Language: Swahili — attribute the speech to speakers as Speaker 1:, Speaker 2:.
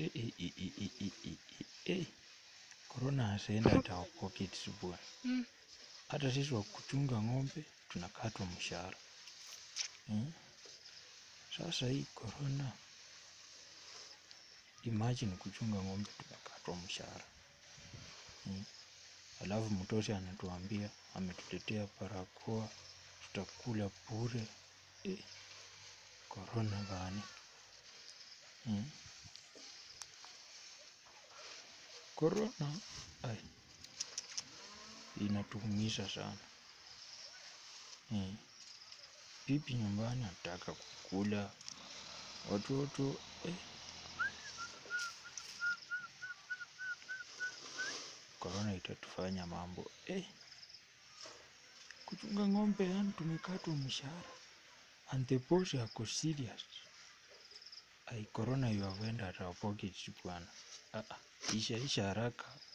Speaker 1: Eh, eh, eh, eh, eh, eh, eh, eh, eh. Corona hasaenda hata our pockets bwana.
Speaker 2: Mm.
Speaker 1: Hata sisi wa kuchunga ng'ombe tunakatwa mshahara hmm? Sasa hii corona, imagine kuchunga ng'ombe tunakatwa mshahara hmm? Alafu mtosi anatuambia ametuletea barakoa tutakula bure eh. Corona gani hmm? Corona ai, inatuumiza sana hmm. Bibi nyumbani anataka kukula watoto eh. Corona itatufanya mambo eh. Kuchunga ng'ombe yani tumekatwa mshahara and the boss ako serious. Ai, corona you have entered our pockets bwana. Ah, ah, isha isha haraka